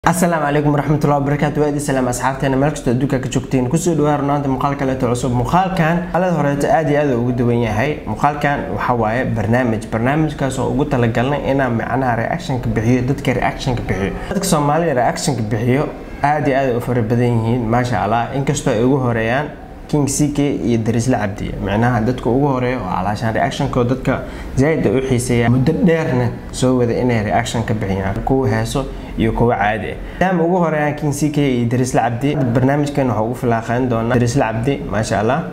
asalaamu calaykum waraxmatullahi wabarakaatu waa idin salaam asxaabteena meel kastoo adduunka ka joogtiin kusoo dhawaa runaanta muuqaal kaleeto cusub muuqaalkan alada horeeto aad iyo aad ugu duwan yahay muuqaalkan waxa waaye barnaamij barnaamijkaas oo ugu talagalnay inaan macnaha reactionka bixiyo dadka reactionka bixiyo dadka soomaalida reactionka bixiyo aad iyo aad u fara badan yihiin maasha allah inkastoo ay ugu horeeyaan king ck iyo darisla cabdi micnaha dadka ugu horeeya oo calaashaan reactionko dadka zaaid u xiiseeya muddo dheerna soo wada inay reaction ka bixiyaan kuwa heeso iyo kuwa caadi ah maadaama ugu horeeyaan king ck iyo darisla cabdi barnaamijkan waxaa ugu filaaqeyn doonaa darisla cabdi maasha allah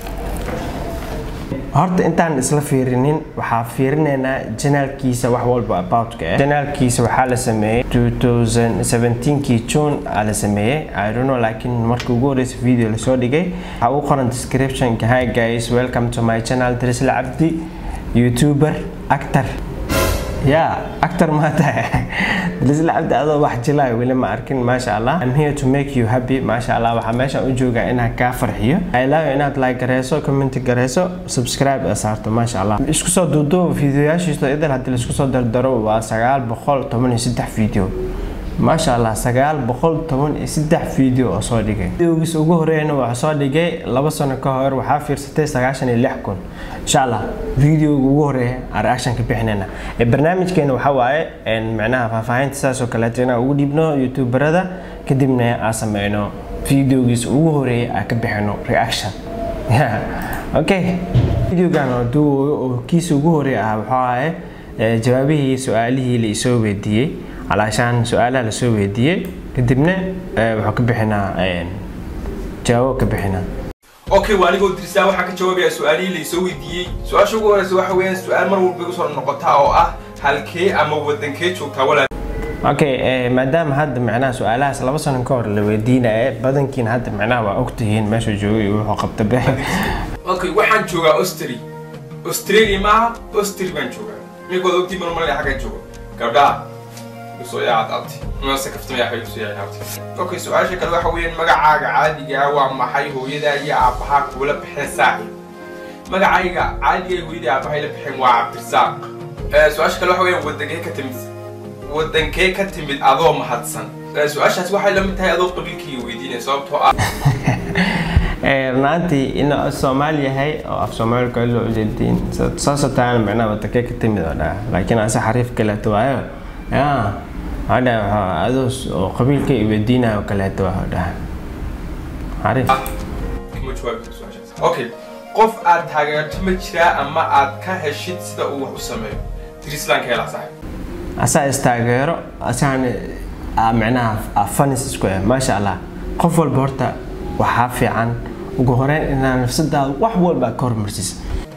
horta intaan isla fiirinin waxaa fiirinaynaa janaalkiisa wax walba aboutka ah janaalkiisa waxaa la sameeyey 2017kii june aa la sameeyey i don't know laakiin markii ugu horeysa video lasoo dhigay waxaa ugu qoran descriptionka hi guys welcome to my channel darisla cabdi youtuber actor ya actor ma tahay darisla cabdi adoo wax jilaayo weli ma arkin maasha allah i'm here to make you happy maasha allah waxaa meeshaan u joogaa inaan kaa farxiyo i love inaad like gareyso comment gareyso subscribe saarto maasha allah isku soo duuduuba videoyaashiisa idil haddii laisku soo dardaro waa sagaal boqol toban iyo saddex video maasha allah sagaal boqol toban iyo saddex video oo soo dhigay videogiis ugu horeeyana waxaa soo dhigay laba sano ka hor waxaa fiirsatay sagaashan iyo lix kun insha allah videoga ugu horeeya aan reaction ka bixinayna barnaamijkeena waxaa waaye micnaha faahfaahinta sidaas oo kaleeto inaan ugu dhiibno youtuberada kadibna aan sameyno videogiis ugu horeeya aan ka bixino reaction okay videogan oo duubayo oo kiisa ugu horeeya ah waxaa waaye jawaabihii su-aalihii la isoo weydiiyey calaashaan su-aalaha lasoo weydiiyey kadibna wuxuu ka bixinaa jawaabo ka bixinaa okay waa anigoo dirsaa waxaan ka jawaabayaa su-aalihii laysoo weydiiyey su-aasha ugu horeysa waxa weeyaan su-aal mar walba igu soo noqotaa oo ah halkee ama wadankee joogtaa walaal okay maadaama hadda macnaha su-aalahaas laba sano ka hor la weydiinaya badankiina hadda macnaha waa ogtihiin meeshuu joogay iyo wuxuu qabta be okay waxaan joogaa austri australia maaha austri baan joogaa mikood ogtii mar malay xaggan joogo gabdhaha usoo yaacad mase kaftamaya waxay usoo yaacad okay su-aasha kale waxa weeyaan magacaaga caadiga ah waa maxay hooyadaa iyo aabbahaa kuula baxeen saaxib magacayga caadiga hooyadii aabbahay la baxeen waa cabdirasaaq su-aasha kale waxa weeyaan wadankee ka timid wadankee ka timid adoo mahadsan su-aashaas waxay la mid tahay adoo qabiilkii weydiinaya sababtoo ah runaantii in soomaali yahay oo af soomaali kale loo ujeediin saasoo taana macnaha wadankee ka timid oo dhaa laakiin ase xariif kaleeto waayo ya hadha adoo oo qabiilka i weydiinayo kaleeto waa dhaha xariif ma jawaabi karo su-aashaas okay qof aad taageerto ma jiraa ama aad ka heshid sida uu wax u sameeyo dirislaanka helaa saaxib asaa istaageero asaan micnaha fanis isku ah maasha allah qof walba horta waxaa fiican ugu horeyn inaa nafsadaada wax walba ka hormarsiisa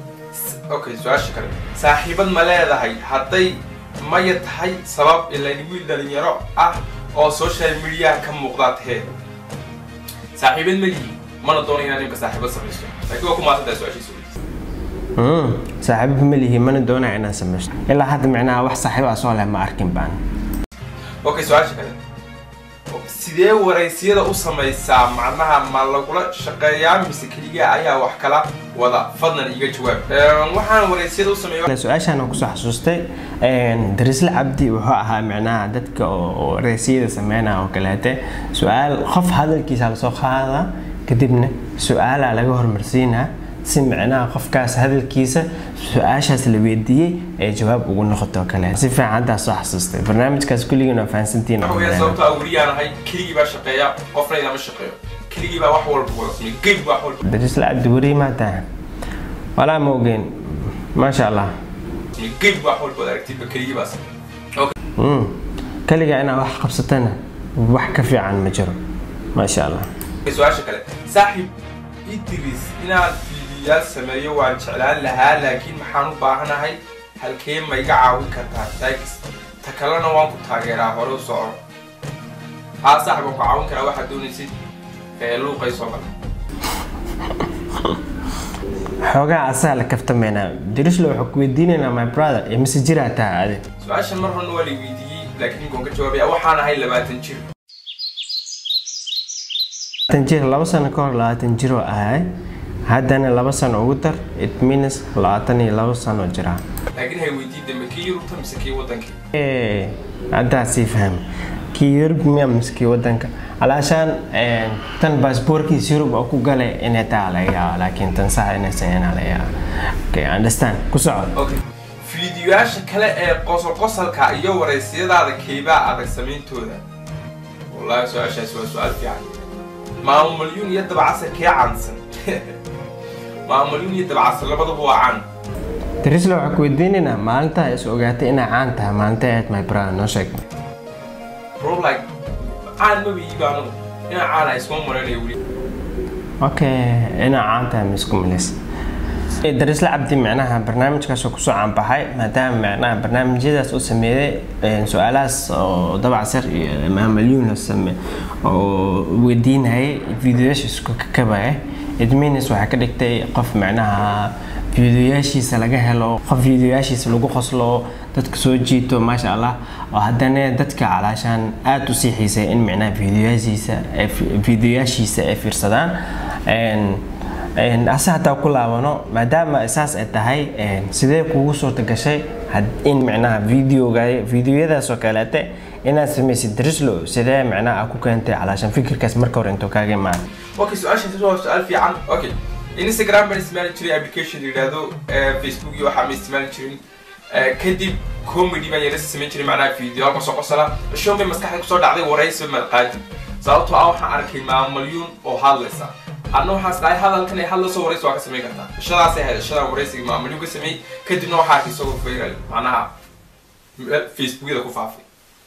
okay su-aasha kale saaxiibad ma leedahay hadday maya tahay sabab ilan wiil dhalinyaro ah oo social mediaha ka muuqdaa tahee saaxiibad ma lihi mana doono inaa nimka saaxiibad samayso laakiin waa ku maasantahay su-aashiisa saaxiibo ma lihi mana doonaya inaan sameysto ilaa hadda micnaha wax saaxiibo ah soo leh ma arkin baan okay su-aasha kale sidee waraysiyada u samaysaa macnaha ma lagula shaqeeyaa mise keliya ayaa wax kala wada fadlan iga jawaab waxaan waraysiyada u sameeya su-aashaan kusoo xasuustay darisla cabdi wuxuu ahaa micnaha dadka oo waraysiyada sameynaya oo kaleete su-aal qof hadalkiisa lasoo qaada kadibna su-aalaa laga hormarsiinaa si micnaha qofkaas hadalkiisa su-aashaas la weydiiyey ee jawaab ugu noqoto kale si fiican haddaa soo xasuustay barnaamijkaas kulligiin waa fahansantiin sababta awriyaan ahay keligii baa shaqeeya qofna idama shaqeeyo keligii baa wax walba wada sameeya geyb baa wax walba darisla cabdi weri maa tahay walaa ma ogeyn maasha allah geyb baa wax walba wada aragtidba keligii baa sameeya keliga inaad wax qabsatana wax ka fiican ma jiro maasha allah su-aasha kale saaxiib idris inaad fiidiyaal sameeyo waan jeclaan lahaa laakiin maxaan u baahanahay halkee ma iga caawin kartaa taags ta kalena waan ku taageeraa hore u soco haa saaxib waan ku caawin karaa waxaad doonaysid luuqay soo gala xoogaa asaa la kaftameynaa dirislo waxaa ku weydiinaynaa my brother ee mise jiraa taha ade su-aashan mar horna waa la weydiiyey laakiin waan ka jawaabaya waxaan ahay labaatan jir labaatan jir laba sano ka hor labaatan jir oo ahay haddana laba sano ugu dar it means labaatan iyo laba sano jira laakiin hay weydiin dambe kii yurubta mise kii wadankii haddaa sii faham kii yurub miya mise kii wadanka alaashaan tan baasboorkiisa yurub oo ku galay inay taa laga yaaba laakiin tan sax inaysan inaa laga yaaba okay understand ku soco okay fiidiyoyaasha kale ee qosol qosolka iyo waraysiyadaada keybaa adag samayntooda wallahi su-aashaasi waa su-aal fiican maamalyuun iyo dabacasar kee caansan maamalyuun iyo dabacasar labaduba waa caan darisla waxaa ku weydiinaynaa maalintaa is ogaatay inay caan tahay maalinta ahayd my brother noo sheeg bro like caan maba iiba anugu inaa caana iskuma malaynayo weli okay inaa caan tahay ma isku malays darisla cabdi micnaha barnaamijkaas oo kusoo caanbaxay maadaama micnaha barnaamijyadaas uu sameeyey su-aalahaas oo dabacsar iyo maamalyuun same oo weydiinayay videoyaasha isku kakabaya idminis waxaa ka dhigtay qof micnaha fiidiyoyaashiisa laga helo qof fiidiyoyaashiisa lagu qoslo dadka soo jiito maasha allah oo haddana dadka calaashaan aada u sii xiisay in micnaha fiidiyoyaashiisa fiidiyoyaashiisa ay fiirsadaan ase hataa ku laabano maadaama saas ay tahay sidee kugu suurta gashay in micnaha videoga fiidiyoyadaas oo kaleete inaad samaysid drislo sidee micnaha ku keentay calaashaan fikirkaas marka hore intuu kaaga imaada okay su-aashaasi waa su-aal fiican okay instagram baan isticmaali jiray application la yidhaahdo facebook iyo waxaa ma isticmaali jirin kadib comedy baan yara samayn jiray macnaha video qosol qosola show bay maskaxda kusoo dhacday waraysi malqaadi sababtoo ah waxaan arkay maamalyuun oo hadlaysa adna waxaas dhahay hadalkan ay hadlayso waraysi waa ka samayn kartaa ishadaasay ahayd ishadan waraysiga maamalyuun ka sameeyey kadibna waxaa arkay isagoo viral macnaha facebookyada ku faafay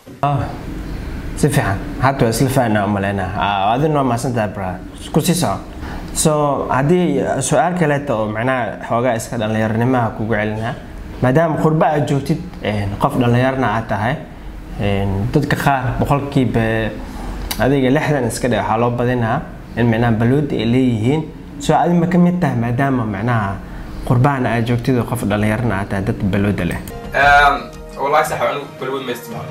si fiican hadda waa isla fahnaa umaleynaa adina waa mahadsantahay bra ku sii soco so haddii su-aal kaleeta oo macnaha xoogaa iska dhallinyaronimaha kugu celinaa maadaama qurba aad joogtid qof dhallinyarna aad tahay dadka qaar boqolkiiba adiga lixdan iska dhe waxaa loo badinaa in micnaha balwada ay leeyihiin so adi ma ka mid tahay maadaama macnaha qurbahana aad joogtid oo qof dhallinyarna aad tahay dadka balwada leh wallahi sax anigu balwad ma isticmaalo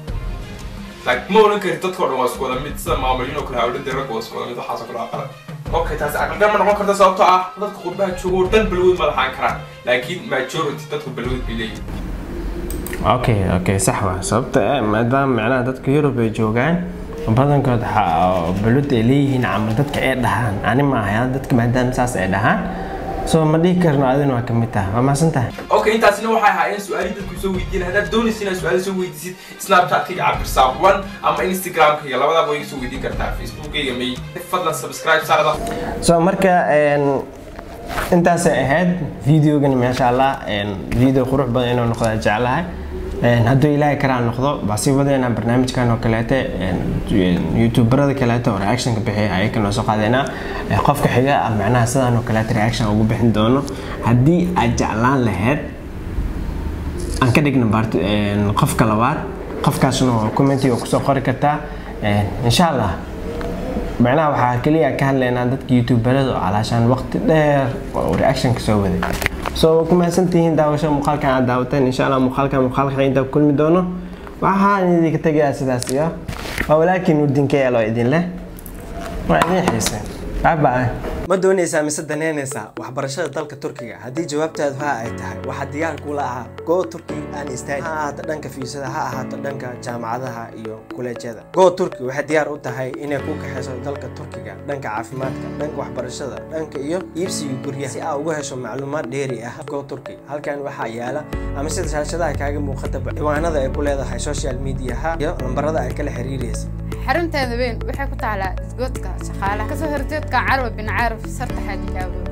like ma oran kari dadka o dhan waa isku wada mid sida maamulyin oo kale hawlada ragga waa isku wada mid waxaasoo kale waa qalad okay taasi aqaldan ma noqon karta sababtoo ah dadka qurbaha jooga oo dhan balwad ma lahaan karaan laakiin majority dadku balwad bay leeyihin okay okay sax waa sababta maadaama macnaha dadka yurub ay joogaan badankood balwada ay leeyihiin camal dadka ay dhahaan ani ma ahay dadka maadaama saas ay dhahaan so ma dhihi karno adina waa kamid tahay waa mahadsan tahay okay intaasina waxay ahaayeen su-aali dadku soo weydiin haddaad doonaysa inaad su-aali soo weydiisid snapchatkayga cabdirsaaq one ama instagramkayga labadaba way soo weydiin kartaa facebookkayga may fadlan subscribe saarda so marka intaasay ahayd videogan maasha allah video qurux badan inuu noqdaa jeclahay hadduu ilaahay karaa noqdo baa sii wadeynaa barnaamijkan oo kaleete youtuberada kaleete oo reactionka bixiya ayaka noo soo qaadeynaa qofka xiga ah macnaha sidaan oo kaleete reaction ugu bixin doono haddii aad jeclaan lahayd aan ka dhigna baart qofka labaad qofkaasna commentiga kusoo qori kartaa insha allah macnaha waxaa keliya ka hadlaynaa dadka youtuberada oo calaashaan waqti dheer oo reaction kasoo waday so ku mahadsantihiin daawasho muuqaalkan aad daawateen insha allah muuqaalkan muuqaalka inta kulmi doono waxaan idinka tegayaa sidaas iyo waa walaalkiin udinka yeelo idin leh waa idin xiiseen bye bye ma doonaysaa mise danaynaysaa waxbarashada dalka turkiga haddii jawaabtaadu ha ay tahay waxaa diyaar kula ahaa go turki aan istaagi ha ahaato dhanka fiisada ha ahaato dhanka jaamacadaha iyo kuleejyada go turki waxay diyaar u tahay inay ku kaxayso dalka turkiga dhanka caafimaadka dhanka waxbarashada dhanka iyo iibsiga guryaha si aa uga hesho macluumaad dheeri ah go turki halkan waxaa yaala ama sida shaashadaha kaaga muuqataba ciwaanada ay ku leedahay social mediaha iyo lambarada ay kala xiriiraysa xarunteeda weyn waxay ku taalaa isgoodka shaqaalaha kasoo horjeedka carwa bin caarif sarta xaaji gaabo